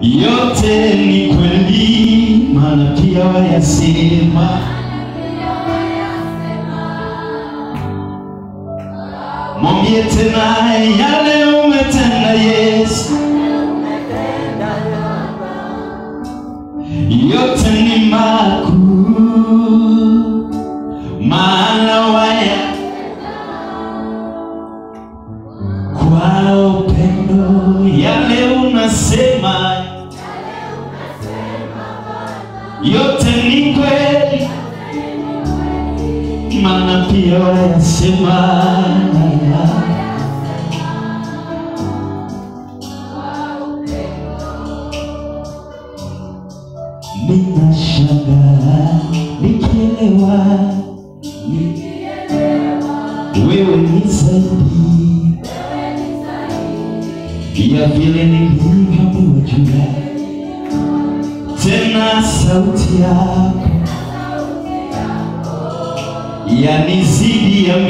yote ni kweli, maana pia wayasema. Mwambie tena yale umetenda Yesu, yote ni makuu, maana waya kwa upendo yale unasema yote ni kweli, maana pia wayasema. Ninashangaa nikielewa ni- wewe ni zaidi ya vile nilivyoambiwa juu yako. tena sauti yako yanizidi ya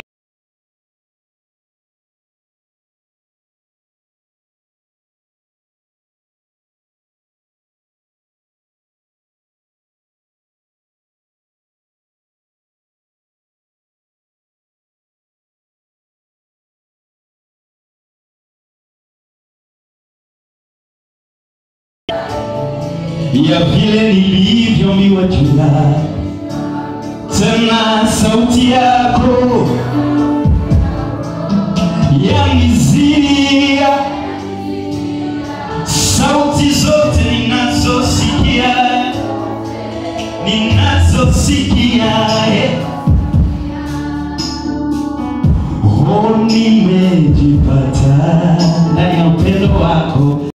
ya vile nilivyoambiwa juu yako. tena sauti yako yanizidi ya sauti zote ninazosikia ninazosikia eh. Oh, nimejipata ndani ya upendo wako